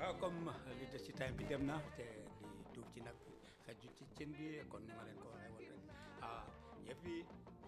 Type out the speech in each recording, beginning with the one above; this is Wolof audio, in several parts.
waaw comme li des ci time bi dem na te li duub ci nag bi xaju ci cin bi kon ni ma leen ko waxee woon rek ah yëpp yi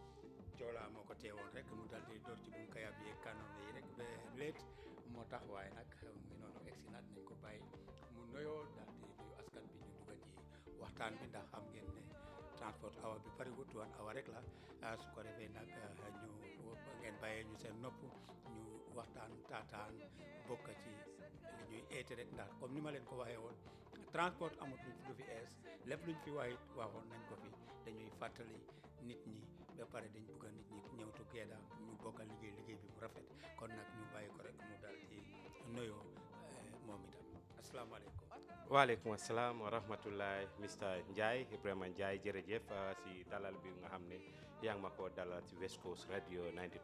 joolaa moo ko teewoon rek mu dal di door ci bu kaya bi kanom yi rek ba leet moo tax waaye nag mu ngi noonu egsi naat nañ ko bàyyi mu noyoo daal di nuyu askan bi ñu dugga ci waxtaan bi ndax xam ngeen ne transport awa bi pariwut wan awa rek la su ko defee nag ñu ngeen bàyyee ñu seen nopp ñu waxtaan taataan bokk ci li ñuy eete rek ndax comme ni ma leen ko waxee woon transport amut luñ fi lu fi ees lépp luñ fi waayit waxoon nañ ko fi dañuy fàttali nit ñi ba pare dañ bugg a nit ñi ñëw together ñu bokk a liggéey liggéey bi mu rafet kon nag ñu bàyyi ko rek mu dal di nuyoo moom itam asalaamaaleykum waaleykum asalaam wa rahmatullahi Mr Ndiaye Ibrahima Ndiaye jërëjëf si dalal bi nga xam ne yaa ngi ma ko dalal si West Coast Radio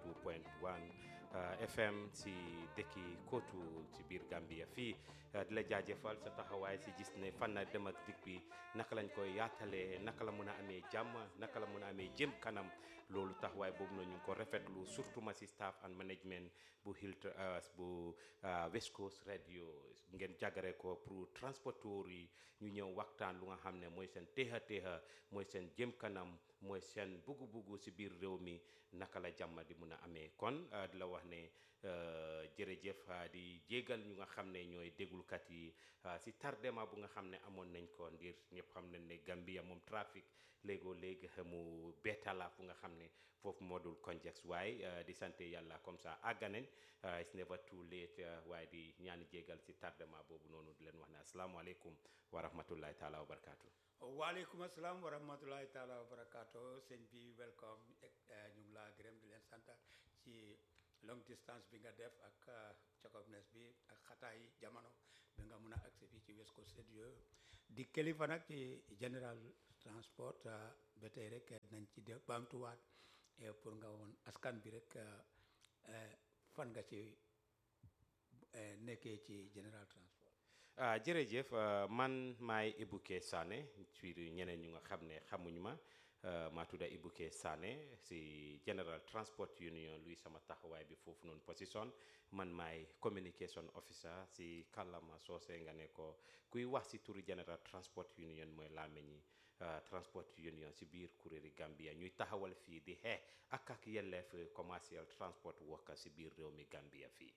92.1 FM si dëkki Kootu si biir Gambia fii di la jaajëfal sa taxawaay si gis ne fan na dem ak dikk bi naka lañ koy yaatalee naka la mun a amee jàmm naka la mun a amee jëm kanam loolu taxawaay boobu noonu ñu ngi ko rafetlu surtout ma si staff and management bu Hilton bu West Coast Radio ngeen jàggare ko pour transporteur yi ñu ñëw waxtaan lu nga xam ne mooy seen téexa téexa mooy seen jëm kanam mooy seen buggu-buggu si biir réew mi naka la jàmm di mun a amee kon di la wax ne jërëjëf di jégal ñu nga xam ne ñooy déglukat yi si tardement bu nga xam ne amoon nañ ko ngir ñëpp xam nañ ne Gambia moom trafic léegoo léegi mu beetala fu nga xam ne foofu moo dul conjex waaye di sant yàlla comme ça àgganen it's never too late waaye di ñaan jégal si tardement boobu noonu di leen wax ne asalaamaaleykum wa rahmatullahi taala wa barakaatu. waaleykum asalaam wa rahmatulahi taala wa barakaatu sëñ bi welcome ñu ngi laa gërëm di leen sant ci long distance bi nga def ak cokobnes bi ak xataay jamono bi nga mun a agsi fii ci West Coast Radio di kilifa nag ci general transport ba tey rek nañ ci de baamtuwaat pour nga woon askan bi rek fan nga ci nekkee ci general transport ah jërëjëf man maay Ibuke Sané ci ñeneen ñu nga xam ne xamuñ ma maa tudda Ibuke Sané si General Transport Union luy sama taxawaay bi foofu noonu position man maay communication officer si kàllaama soose nga ne ko kuy wax si turi General Transport Union mooy laameñi Transport Union si biir kuréeli Gambia ñuy taxawal fii di xeex ak ak yelleef commercial transport worker si biir réew mi Gambia fii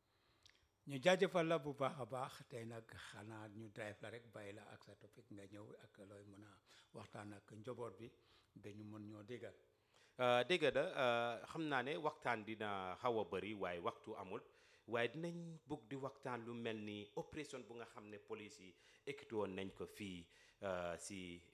ñu jaajëfal la bu baax a baax tey nag xanaa ñu drive la rek bàyyi la ak sa topic nga ñëw ak looy mën a waxtaan ak njaboot bi ba ñu mën ñoo déggal dégg da xam naa ne waxtaan dina xaw a bëri waaye waxtu amul waaye dinañ bëgg di waxtaan lu mel ni opération bu nga xam ne police yi équipé woon nañ ko fii si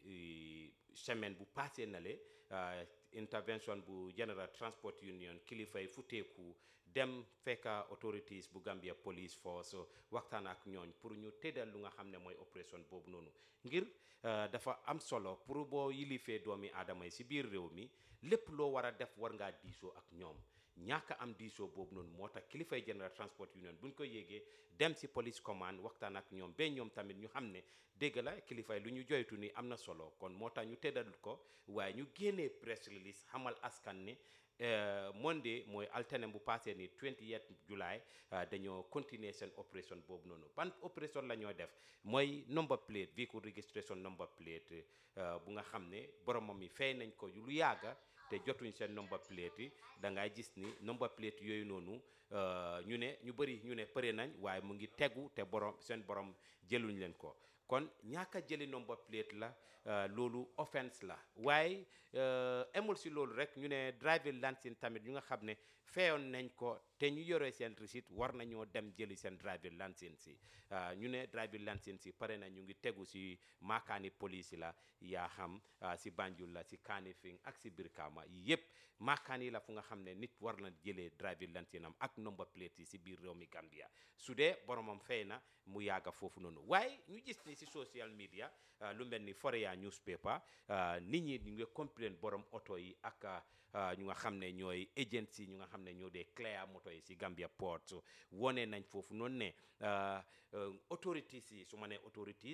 semaine bu passé na le intervention bu General Transport Union kilifa yi futeeku dem fekka authorities bu Gambia Police Force waxtaan ak ñooñ pour ñu tëddal lu nga xam ne mooy opération boobu noonu ngir dafa am solo pour boo yilifee doomi aadama yi si biir réew mi lépp loo war a def war ngaa diisoo ak ñoom ñaaka am diisoo boobu noonu moo tax kilifay General Transport Union buñ ko yéegee dem si police command waxtaan ak ñoom ba ñoom tamit ñu xam ne dégg la kilifay lu ñu joytu ni am na solo kon moo tax ñu tëddal ko waaye ñu génnee press release xamal askan ne Monday mooy altine bu passé ni 28 July dañoo continuer seen opération boobu noonu ban opération la ñoo def mooy number plate vehicle registration number plate bu nga xam ne boromam yi fay nañ ko lu yàgga te jotuñ seen number plate yi da ngay gis ni number plate yooyu noonu ñu ne ñu bëri ñu ne përe nañ waaye mu ngi tegu te borom seen borom jëluñ leen ko kon ñaaka jëli number plate la loolu offense la waaye emul si loolu rek ñu ne driving licence tamit ñu nga xam ne feyoon nañ ko te ñu yore seen receipt war nañoo dem jëli seen driving licence yi ñu ne driving licence yi pare na ñu ngi tegu si maakaani police yi la yaa xam si Banjul la si Kanifing ak si Brikama yëpp maakaan yi la fu nga xam ne nit war na jëlee driving licence am ak number plate yi si biir réew mi Gambia su dee boromam fay na mu yàgga foofu noonu waaye ñu gis ni si social media lu mel ni Foroyaa newspaper nit ñi ñu ngi complain borom oto yi ak ñu nga xam ne ñooy agency ñu nga xam ne ñoo dee clear moto yi si Gambia Port wone nañ foofu noonu ne authorities yi su ma nee authorities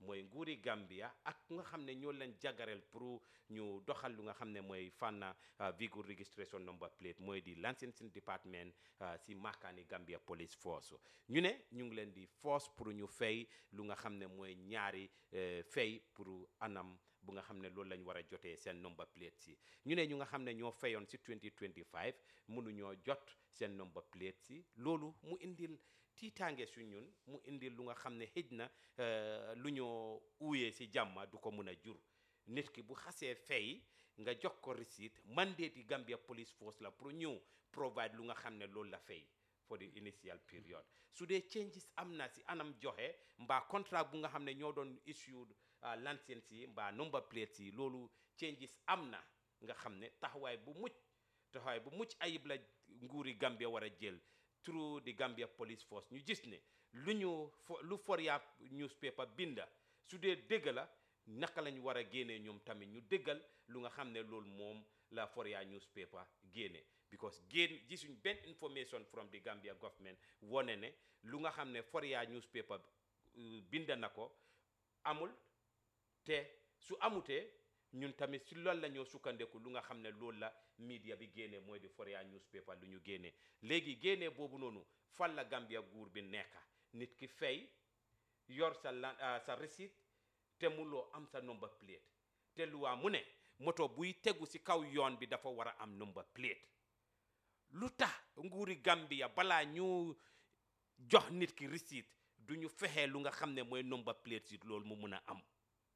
mooy nguuri Gambia ak nga xam ne ñoo leen jagareel pour ñu doxal lu nga xam ne mooy fànn vehicle registration number plate mooy di licensing department si maakaani Gambia police force ñu ne ñu ngi leen di force pour ñu fay lu nga xam ne mooy ñaari fay pour anam bu nga xam ne loolu lañ war a jotee seen number plate si ñu ne ñu nga xam ne ñoo fayoon si 2025 mënuñoo jot seen number plate si loolu mu indil tiitaange su ñun mu indil lu nga xam ne xëj na lu ñoo uuyee si jàmma du ko mun a jur nit ki bu xasee fay nga jox ko receipt mandate yi Gambia Police Force la pour ñëw provide lu nga xam ne loolu la fay for the initial period su dee changes am na si anam joxe mbaa contrat bu nga xam ne ñoo doon issued license yi mbaa number plates yi loolu changes am na nga xam ne taxawaay bu mucc taxawaay bu mucc ayib la nguuri Gambia war a jël through the Gambia Police Force ñu gis ne lu ñu lu Foroyaa newspaper binda su dee dëgg la naka lañ war a génnee ñoom tamit ñu dëggal lu nga xam ne loolu moom la Foroyaa newspaper génne because génn gisuñ benn information from the Gambia government wone ne lu nga xam ne Foroyaa newspaper binda na ko amul te su amutee ñun tamit si loolu la ñoo sukkandeku lu nga xam ne loolu la media bi génnee mooy di Foroyaa newspaper lu ñu génnee léegi génnee boobu noonu fan la Gambia guur bi nekka nit ki fay yor sa la sa receipt te muloo am sa number plate te luwaa mu ne moto buy tegu si kaw yoon bi dafa war a am number plate lu tax nguuri Gambia balaa ñu jox nit ki receipt du ñu fexee lu nga xam ne mooy number plate si loolu mu mun a am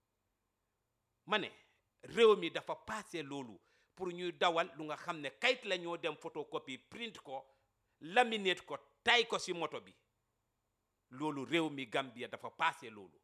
ma ne réew mi dafa passé loolu pour ñuy dawal lu nga xam ne kayit la ñoo dem photocopie print ko laminate ko tay ko si moto bi loolu réew mi Gambia dafa passé loolu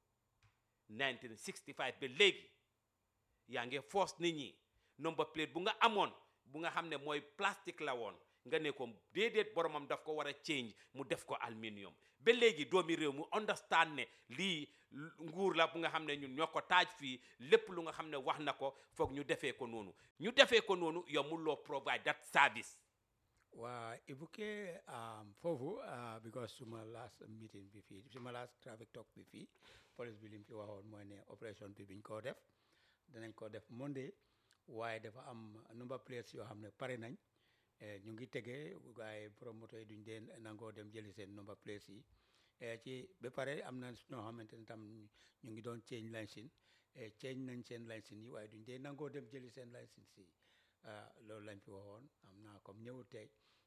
1965 ba léegi yaa ngi force nit ñi number plate bu nga amoon bu nga xam ne mooy plastique la woon nga ne ko déedéet boromam daf ko war a change mu def ko aluminium ba léegi doomi réew mu understand ne lii nguur la bu nga xam ne ñun ñoo ko taaj fii lépp lu nga xam ne wax na ko foog ñu defee ko noonu ñu defee ko noonu yow mun loo provide that service waa ibuke foofu because suma last meeting bi fii suma last traffic talk bi fii police bi lim fi waxoon mooy ne opération bi biñ koo def danañ ko def Monday waaye dafa am number plates yoo xam ne pare nañ ñu ngi tegee waaye promoteur yi duñ dee nangoo dem jëli seen number plates yi ci ba pare am na ñoo xamante ne tam ñu ngi doon change license change nañ seen license yi waaye duñ dee nangoo dem jëli seen license yi loolu lañ fi waxoon am naa comme ñëw tey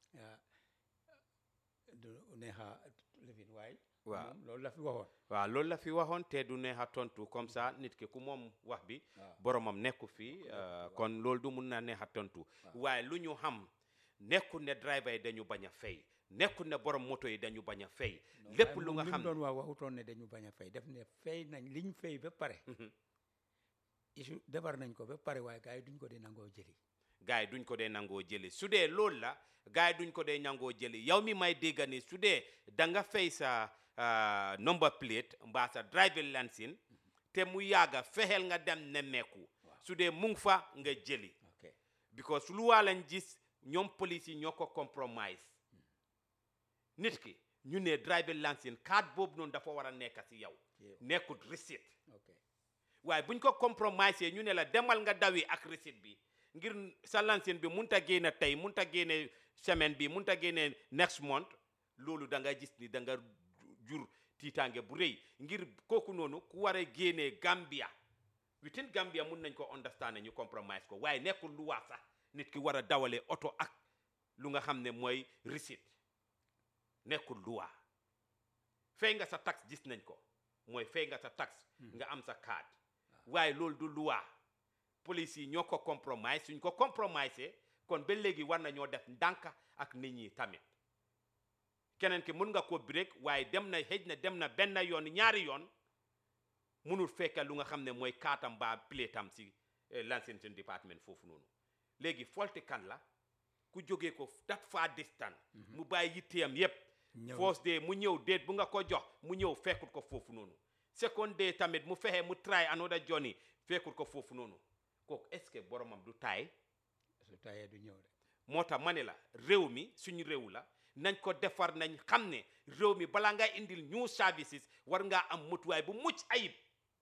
du neexa lifin waaye waaw loolu la fi waxoon waaw loolu la fi waxoon te du neex a tontu comme ça nit ki ku moom wax bi boromam nekku fii kon loolu du mun na neex a tontu waaye lu ñu xam nekkul ne driver yi dañu bañ a fay nekkul ne borom moto yi dañu bañ a fay lépp lu nga xam doon wax waxutoon ne dañu bañ a fay def ne fay nañ liñ fay ba pare isu defar nañ ko ba pare waaye gars yi duñ ko dee nangoo jëli gars yi duñ ko dee nangoo jëli su dee loolu la gars yi duñ ko dee nangoo jëli yow mi may dégg ni su dee da nga fay sa number plate mbaa sa driving license te mu yàgga fexeel nga dem nemmeeku su dee mu ngi fa nga jëli because lu waa lañ gis ñoom police yi ñoo ko compromise nit ki ñu ne driving license card boobu noonu dafa war a nekk si yow nekkut receipt waaye buñ ko compromise ñu ne la demal nga dawi ak receipt bi ngir sa license bi mun ta génne tey mun ta génne semaine bi mun ta génne next month loolu da nga gis ni da nga jur tiitaange bu rëy ngir kooku noonu ku war a génnee Gambia within Gambia mun nañ ko understand ñu compromise ko waaye nekkul lu waa sax nit ki war a dawale oto ak lu nga xam ne mooy receipt nekkul lu waa fay nga sa tax gis nañ ko mooy fay nga sa tax nga am sa card waaye loolu du luwaa police yi ñoo ko compromise suñ ko compromise kon ba léegi war nañoo def ndànk ak nit ñi tamit keneen ki mun nga ko break waaye dem na xëj na dem na benn yoon ñaari yoon munul fekka lu nga xam ne mooy kaatam ba platam si licensing department foofu noonu léegi folti kan la ku jógee ko that far distance mu bàyyi yitteem yépp first day mu ñëw déet bu nga ko jox mu ñëw fekkut ko foofu noonu second day tamit mu fexe mu try another journey fekkut ko foofu noonu kooku est-ce que boromam du taay su taayee du ñëw de moo tax ma ne la réew mi suñu réew la nañ ko defar nañ xam ne réew mi balaa ngay indil new services war ngaa am mutuwaay bu mucc ayib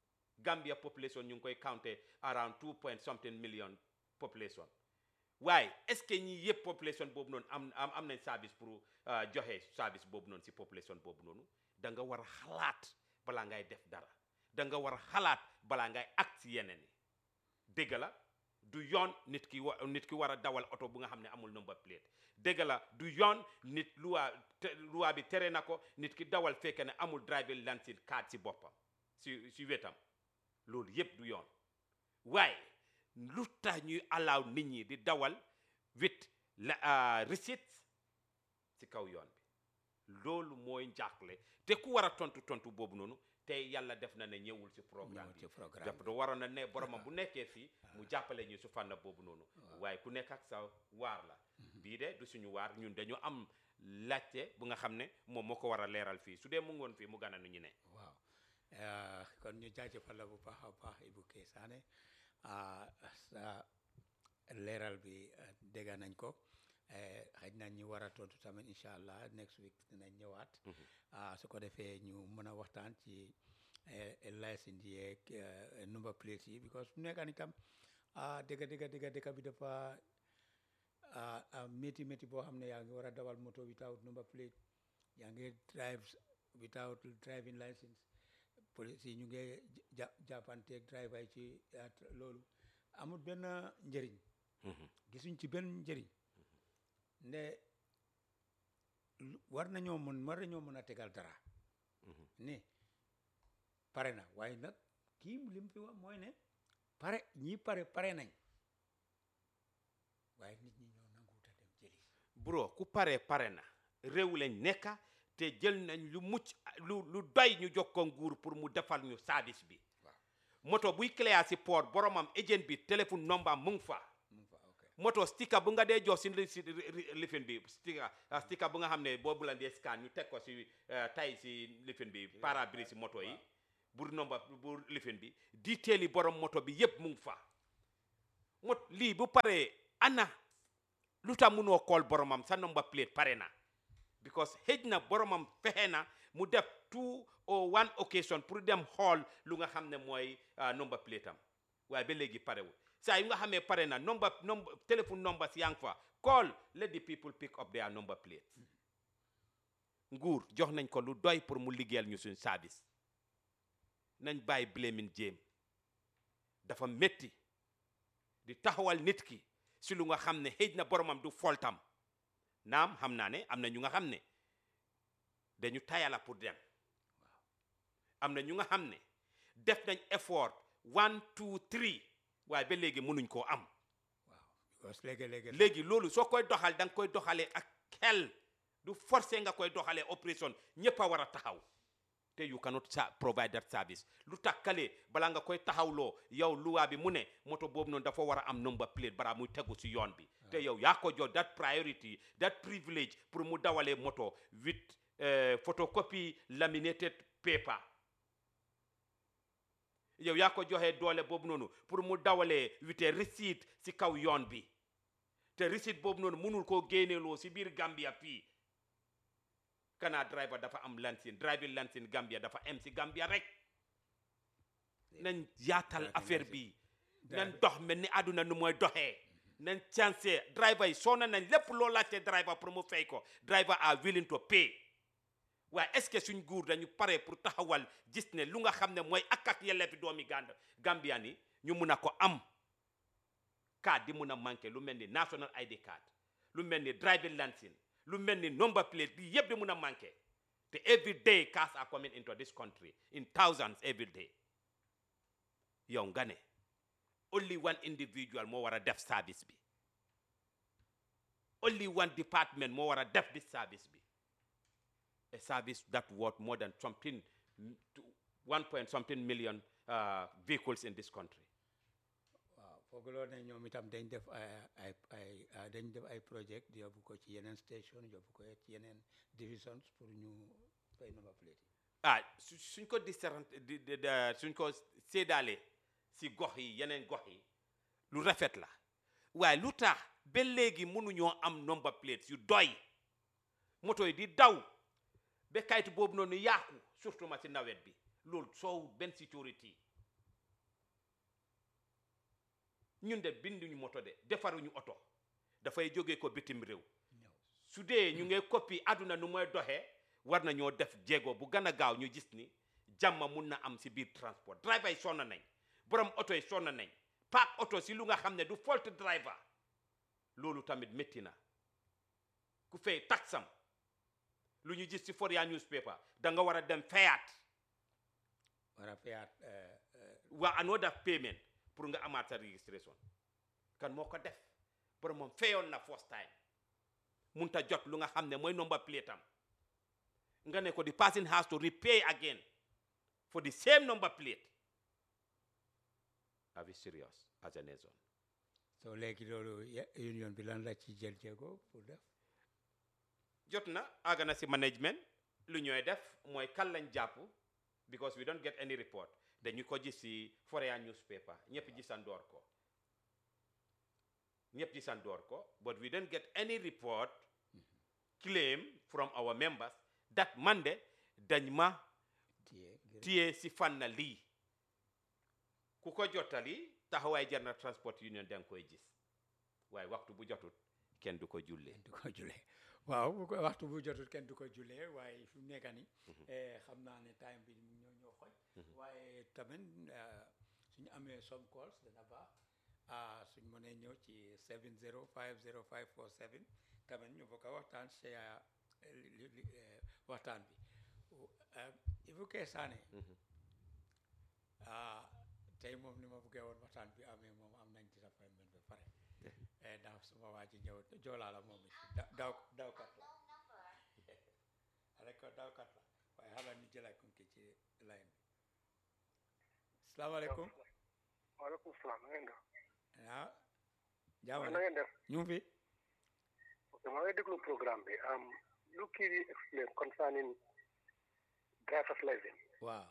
Gambia population ñu ngi koy counté around two point something million population waaye est-ce que ñi yëpp population boobu noonu am am am nañ service pour uh, joxe service boobu noonu si population boobu noonu da nga war a xalaat balaa ngay def dara da nga war a xalaat balaa ngay act si yeneen yi dégg la du yoon nit ki wa nit ki war a dawal oto bu nga xam ne amul number plate dégg la du yoon nit luwaa te luwaa bi tere na ko nit ki dawal fekke ne amul driving license card si boppam si si wetam loolu yëpp du yoon waaye lu tax ñuy allow nit ñi di dawal with la uh, receipt si kaw yoon bi loolu mooy njàqle te ku war a tontu tontu boobu noonu te yàlla def na ne ñëwul si programme ñëwul bi ci programme jàpp bi. da waroon na ne boromam bu nekkee fii mu jàppale ñu su fànn boobu noonu waaye ku nekk ak sa waar la bii de du suñu waar ñun dañu am laajte bu nga xam ne moom moo ko war a leeral fii su dee mu ngoon fii mu gana nu ñu ne waaw Eh, kon ñu jaajëfal la bu baax a baax Ibu Kee Saane ah, sa leeral bi eh, dégg nañ ko eh, xëy na ñu war a tontu tamit incha allah next week dinañ ñëwaat ah, su ko defee ñu mën a waxtaan ci eh, licence yeeg eh, number plate yi because fu nekk nii tam ah dëgg dëgg dëgg dëkk bi dafa ah ah métti métti boo xam ne yaa ngi war a dawal moto without number plate yaa ngi drive without driving license police yi ñu ngi ja jàppanteeg driver yi ci ah, loolu amul benn njëriñ gisuñ ci benn njëriñ nde lu- war nañoo mën war nañoo mën a tegal dara ne pare na waaye nag kii li mu fi wax mooy ne pare ñi pare pare nañ waaye nit ñi ñoo nanguwut a dem jëli bro ku pare pare na réew lañ nekka te jël nañ lu mucc lu lu doy ñu jox ko nguur pour mu defal ñu service bi waaw moto buy clear si port boromam agent bi téléphone number mu ngi fa mu ngi fa ok moto sticker bu nga dee jox si li- si ri- ri- lifin bi sticker ah, sticker bu nga xam ne boobu la dee scan ñu teg ko si eh, tay si lifin bi pare-brise si moto yi bu nomba bu lifin bi detail yi borom moto bi yëpp mu ngi fa mot lii bu paree ana lu tax munoo call boromam sa number plate pare na because xëj na boromam fexe na mu def two or one occasion pour dem xool lu nga xam ne mooy ah, number plate am waaye ba léegi parewul saa yu nga xamee pare na number number téléphone numbers yaa ngi fa call let the people pick up their number plate nguur jox nañ ko lu doy pour mu liggéeyal ñu suñ service nañ bàyyi blaming jéem dafa métti di taxawal nit ki si lu nga xam ne xëj na boromam du foltam naam xam naa ne am na ñu nga xam ne dañu tayala pour dem am na ñu nga xam ne def nañ effort one two three waaye ba léegi mënuñ koo am waaw because léegi-léegi léegi loolu soo koy doxal da nga koy doxalee ak xel du forcé nga koy doxalee opération ñëpp a war a taxaw te you cannot sa provide that service lu tax kale balaa nga koy taxawloo yow luwaa bi mu ne moto boobu noonu dafa war a am number plate balaa muy tegu si yoon bi te yow yaa ko jox that priority that privilege pour mu dawalee moto with eh, photocopy laminated paper yow yaa ko joxee doole boobu noonu pour mu dawalee with a receipt si kaw yoon bi te receipt boobu noonu mënul koo génneeloo si biir Gambia fii kana driver dafa am lansin driving lansin Gambia dafa am si Gambia rek nañ yaatal Driving affaire license. bi nañ dox mel ni àdduna nu mooy doxee nañ chance driver yi soo na nañ lépp loo laajte driver pour mu fay ko driver are willing to pay waaye est-ce que suñ nguur dañu pare pour taxawal gis ne lu nga xam ne mooy ak ak yelleefi doomi Gand Gambia ni ñu mun a ko am card di mun a manqué lu mel ni national ID card lu mel ni driving license lu mel ni number plate bi yëpp di mun a manqué te every day cars are coming into this country in thousands every day yow nga ne only one individual moo war a def service bi only one department moo war a def this service bi a service that worth more than something mm, to one point something million uh, vehicles in this country waaw foogaloo ne ñoom itam dañ def ay ay ay ah, dañ def ay project di yóbbu ko ci yeneen station yóbbu ko ci yeneen divisions pour ñu fay number plate yi ah su suñ ko disérant di di- di- suñ ko séedaalee si gox yi yeneen gox yi lu rafet la waaye lu tax ba léegi mënuñoo am number plates yu doy moto yi di daw ba kayitu boobu noonu yaaku surtout ma si nawet bi loolu soo benn sécurité ñun de binduñu moto de defaruñu oto dafay jógee ko bitim réew ñëw su dee ñu ngi copie àdduna nu mooy doxee war nañoo def jéego bu gën a gaaw ñu gis ni jàmm mun na am si biir transport driver yi sonn nañ borom oto yi sonn nañ paak oto si lu nga xam ne du fault driver loolu tamit métti na ku fay taxam lu ñu gis ci Foroyaa newspaper da nga war a dem fayaat war a fayaat eh, eh, waa another payment pour nga amaat sa registration kan moo ko def borom moom fayoon na first time munta jot lu nga xam ne mooy number plate am nga ne ko the person has to repay again for the same number plate are we serious as a nation so léegi loolu ye- union bi lan la ci jël jéego pour def jot na àgg na si management lu ñooy def mooy kan lañ jàpp because we don't get any report dañu ko gis si Foroyaa newspaper ñëpp gisandoor ko ñëpp gisandoor ko but we don't get any report claim from our members that man de dañ ma téye ngir téye si fànn lii ku ko jottali taxawaay jar na transport union da nga koy gis waaye waxtu bu jotut kenn du ko jullee kenn du ko julee waaw bu ko waxtu bu jotul kenn du ko julee waaye fi mu nekk ni eh, xam naa ne time bi mu ñoo ñoo xoj waaye tamit eh, suñu amee some calls dana baax ah suñ mënee ñëw ci 70 50547 tamit ñu bokk a waxtaan si ah, li- li- li- eh, waxtaan bi Ibu Kee Saane ah tey moom ni ma buggee woon waxtaan bi amee moom am nañ disappointment ba pare eh, daaw suma waa ji ñëw joolaa la moom it da- daw dawkat la rek dawkat la waaye xaaral ñu jëlaat ko ki ci line bi salaamaaleykum waaleykum salaam na ngeen def ah jaama na ngeen def ñu ngi fi ok maa ngi déglu programme bi am lu kii di explain concerning driver's license waaw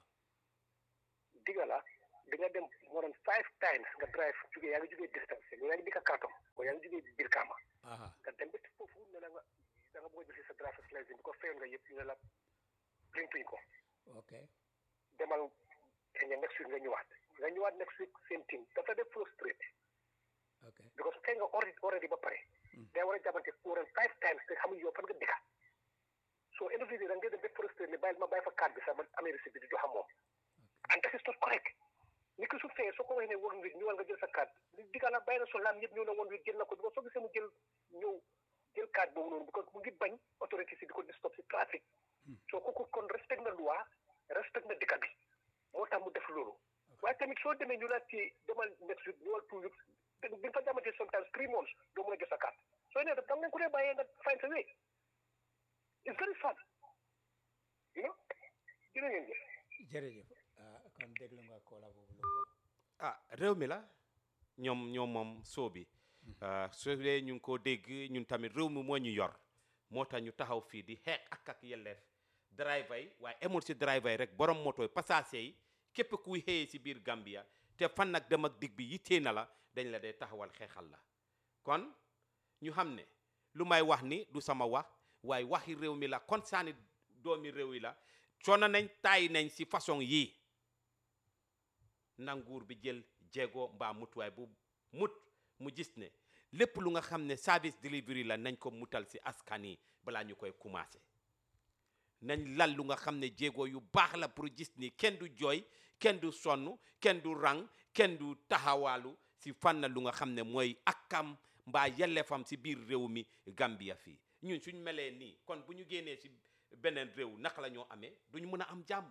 diga la di nga dem more than five times nga drive jógee yaa ngi jógee distance yaa ngi dikka Kartong o yaa ngi jógee Brikama aha nga dem ba foofu ne la nga da nga bëgg a jël sa driver's license bi ko fayoon nga yëpp ñu ne la printuñ ko ok demal Kenya next week nga ñëwaat nga ñëwaat next week same thing dafa def frustrate ok because fay nga already already ba pare day war a jàppante more than five times te xamuñ yow fan nga dëkka so end of the day da nga dem ba frustrate ne bàyyil ma bàyyi fa carte bi sax ma amee receipt bi di joxa moom and that is not correct ni ki su fee soo ko waxee ne one week ñëwal nga jël sa carte li digga la bàyyi na so laam yëpp ñëw na one week jël na ko because soo gisee mu jël ñëw jël carte boobu noonu because mu ngi bañ autorité si di ko di stop si trafic soo kooku kon respect na loi respect na dëkka bi moo tax mu def loolu waaye tamit soo demee ñu la ci demal next week ñëwal two weeks bi nga fa jamatee sometimes three months doo mën a jot sa carte soo nee def da nga ko dee bàyyee nga find sa way it's very sad you know jërë ngeen jëf jërëjëf ah kon déglu nga koola boobu lu wax ah réew mi la ñoom ñoom moom soo bi ah, su dee ñu ngi koo dégg ñun tamit réew mi moo ñu yor moo tax ñu taxaw fii di xeex ak ak yelleef driver yi waaye emul si driver yi rek borom moto yi passager yi képp kuy xëyee si biir Gambia te fan nag dem ak dig bi yittee na la dañ la dee taxawal xeexal la kon ñu xam ne lu may wax ni du sama wax waaye waxi réew mi la konsaani doomi réew yi la coono nañ taay nañ si façon yii nanguur bi jël jéego mbaa mutuwaay bu mut mu gis ne lépp lu nga xam ne service delivery la nañ ko mutal si askan yi balaa ñu koy commencé nañ lal lu nga xam ne jéego yu baax la pour gis ni kenn du jooy kenn du sonn kenn du rang kenn du taxawaalu si fànn lu nga xam ne mooy akkam mbaa yellefam si biir réew mi Gambia fii ñun suñ melee nii kon bu ñu génnee si beneen réew naka la ñoo amee duñu mën a am jàmm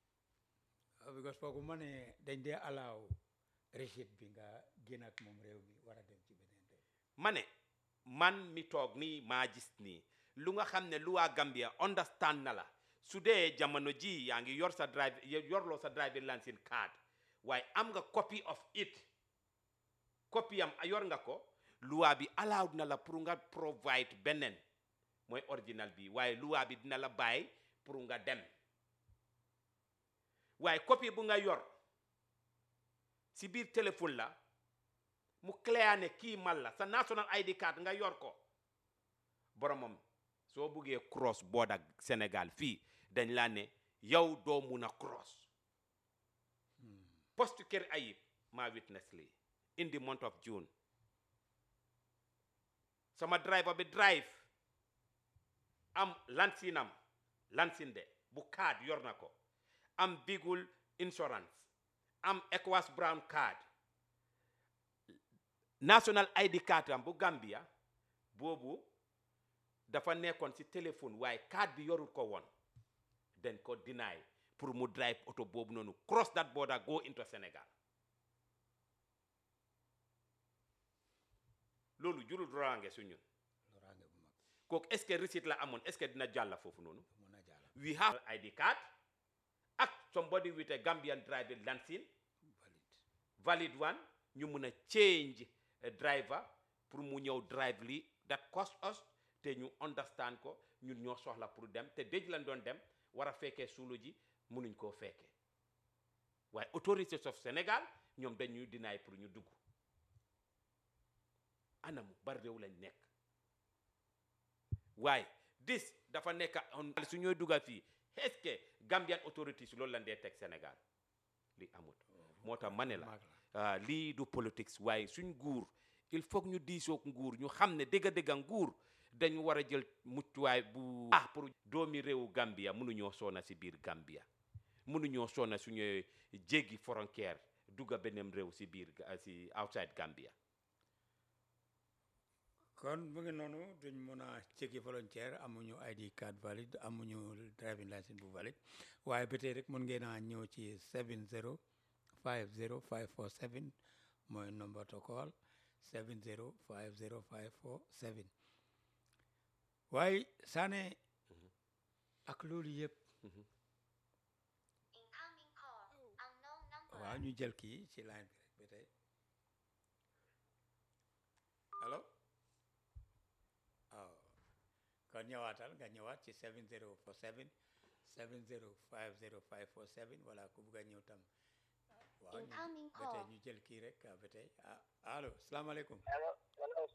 Ah, because foogu ma ne dañ dee alaaw receipt bi nga génn ak moom réew mi war a dem ci beneen réew ma ne man mi toog nii maa gis nii lu nga xam ne lu waa Gambia understand na la su dee jamono ji yaa ngi yor sa drive yorloo sa driving license card waaye am nga copy of it copy am yor nga ko loi bi allowed na la pour nga provide beneen mooy original bi waaye loi bi dina la bàyyi pour nga dem waaye copie bu nga yor si biir téléphone la mu clair ne kii mal la sa national ID card nga yor ko boromam soo buggee cross border Sénégal fii dañ laa ne yow doo mun a cross poste kër ayib maa witness lii in the month of June sama driver bi drive am lansinam lansin de bu card yor na ko am bigul insurance am Ecowas brown card national ID card am bu Gambia boobu dafa nekkoon ci téléphone waaye card bi yorul ko woon den ko deny pour mu drive oto boobu noonu cross that border go into Sénégal loolu jurul drorange su ñun loraange bu mag kooku est-ce que receipt la amoon est-ce que dina jàlla foofu noonu du mun a jàll we have ID card ak somebody with a Gambian driving license valide valid one ñu mun a change a driver pour mu ñëw drive li that cost us te ñu understand ko ñun ñoo soxla pour dem te déj lañ doon dem war a fekkee suulu ji munuñ koo fekkee waaye autorités of Sénégal ñoom dañuy dinaay pour ñu dugg anamu bari réew lañ nekk waaye dis dafa nekk on su ñooy dugga fii est-ce que Gambian authorities loolu lañ dee teg Sénégal li amut moo tax ma ne la mag la ah, lii du politics waaye suñ nguur il faut que ñu diisoog nguur ñu xam ne dëgga-dëgga nguur dañu war a jël muccuwaay bu ah pour doomi réewu Gambia mënuñoo soona si biir Gambia mënuñoo soona suñu jéggi frontière dugga beneen réew si biir ga- si outside Gambia kon mu ngi noonu duñ mën a jéggi volontaire amuñu ID card valide amuñu driving license bu valide waaye ba tey rek mën ngeen a ñëw ci 70 50 547 mooy number to call 70 50 547 waaye Sané ak loolu yëpp Incoming call. Unknown number. waaw ñu jël kii ci line bi rek ba tey allo waaw kon ñëwaatal nga ñëwaat ci 7047 7050547 wala ku bugg a ñëw tam waaw ñu Incoming ba tey call. ñu jël kii rek ba tey ah allo salaamaaleykum allo allo